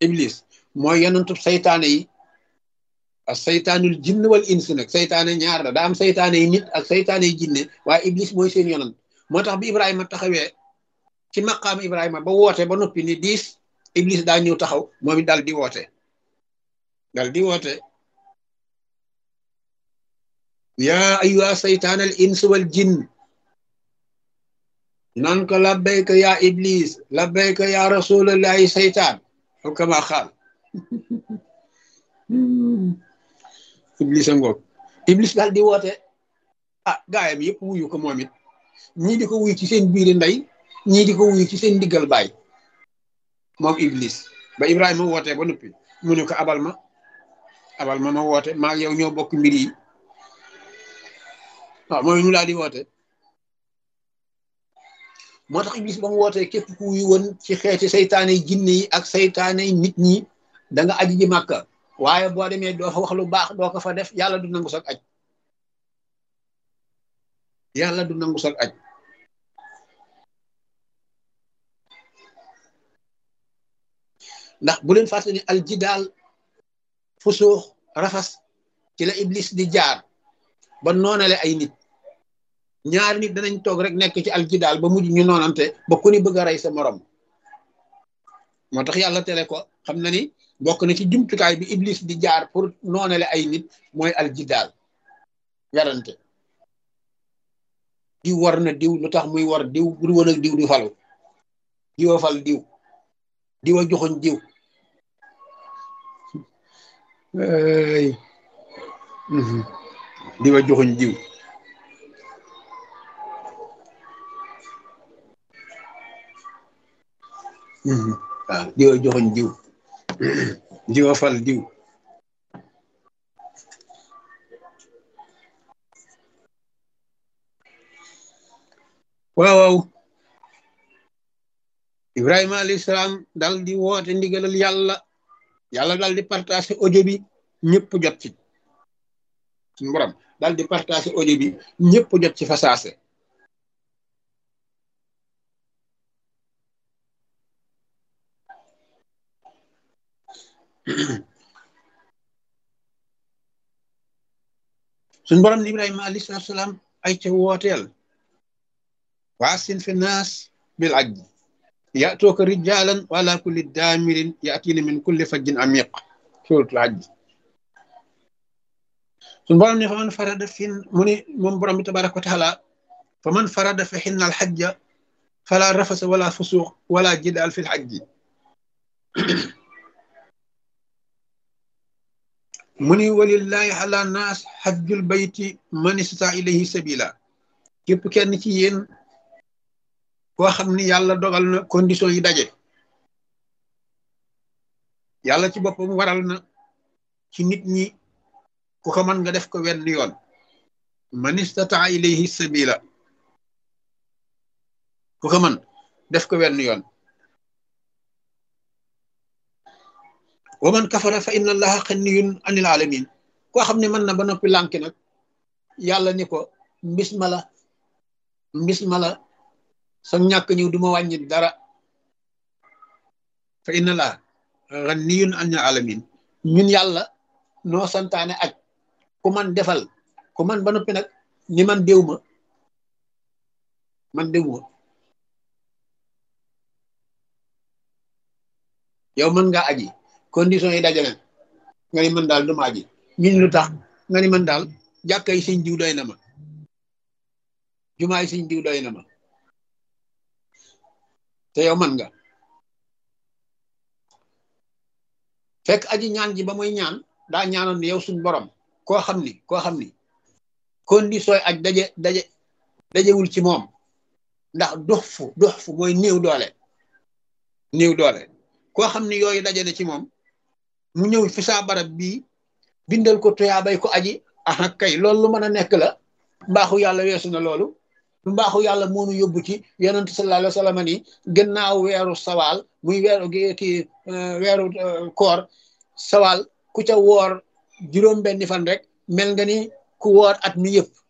iblis mooy yonentub saytaane yi ak saytaanul jinn wal ins nag saytaane ñaar la daa am saytaane yi nit ak saytaane yi jinne waaye iblis mooy seen yonent moo tax bi ibrahima taxawee ci maqaam ibrahima ba woote ba noppi ni diis iblis daa ñëw taxaw moom it dal di woote dal di woote yaa ayyuha saytaanal ins wal jinn naan ko labbayka yaa iblis labbayka yaa rasulallahi saytaan aw kama xaal iblis a ngoog iblis daal di woote ah gaayam yëpp wuyu ko moom it ñii di ko wuyu ci seen biiri ndey ñii di ko wuyu ci seen diggal baay moom iblis ba ibrahima wootee ba noppi mu ne ko abal ma abal ma ma woote maa yow ñoo bokk mbir yi waaw mooy ñu laa di woote moo tax iblis ba mu wootee képp ku wuyu woon ci xeeti saytaane yi jinne yi ak saytaane yi nit ñi da nga aji ji màkka waaye boo demee doo fa wax lu baax doo ko fa def yàlla du nangu sag aj yàlla du nangu sag aj ndax bu leen fàtte ni aljidaal fusuux rafas ci la iblis di jaar ba noonale ay nit ñaari nit danañ toog rek nekk ci aljidaal ba mujj ñu noonante ba ku ni bëgg a rey sa morom moo tax yàlla tere ko xam na ni bokk na ci jumtukaay bi iblis di jaar pour noonale ay nit mooy aljidaal yarante diw war na diw lu tax muy war diw bu woon ak diw du falu diwa fal diw diwa joxoñ diw diwa joxoñ diw waaw diwa joxoñ diw diwa fal diw waaw waaw ibrahima alayhi salaam dal di woote ndigalal yàlla yàlla dal di partagé audio bi ñëpp jot ci suñu borom dal di partagé audio bi ñëpp jot ci fasaase suñ borom ni ibrahima alayhi salatu salaam ay ca wooteel waasin fi naas bil ajj ya'tuuka rijaalan wa ala kulli daamirin ya'tiina min kulli fajjin amiq suuratul ajj suñ borom ni fa man farada fi mu ni moom borom bi tabaraka wa taala fa man farada fi xinna al xajja fala rafasa wala fusuq wala jidaal fi l xajji mu ni walillahi ala naas xajjul bayti man istata ilayhi sabila képp kenn ci yéen koo xam ni yàlla dogal na condition yi daje yàlla ci boppam waral na ci nit ñi ku ko mën nga def ko wenn yoon man istata ilayhi sabila ku ko mën def ko wenn yoon wa man kafara fa inna allaha xanniyun anil alamin koo xam ne mën na ba noppi lànki nag yàlla ni ko mbis ma la mbis ma la sa ñàkk ñëw du ma wàññi dara fa inna allaha xanniyun anil alamin ñun yàlla noo santaane aj ku man defal ku man ba noppi nag ni man déw ma man déw ma yow mën nga aji condition yi dajale nga ni man daal du ma aji ñun lu tax nga ni man daal jàkkay sëñ diw doy na ma jumaay sëñ diw doy na ma te yow man nga fekk aji ñaan ji ba muy ñaan daa ñaanoon ni yow suñ borom koo xam ni koo xam ni condition aj daje daje dajewul ci moom ndax dox fu dox fu mooy néew doole néew doole koo xam ni yooyu daje na ci moom mu ñëw fi saa barab bii bindal ko tuyaabay ko aji aha kay loolu lu mën a nekk la mbaaxu yàlla weesu na loolu mbaaxu yàlla moonu yóbbu ci yonent sallallahu alayhi wa sallam ni gannaaw weeru sawaal muy weeru kii weeru koor sawaal ku ca woor juróom benni fan rek mel nga ni ku woor at mi yëpp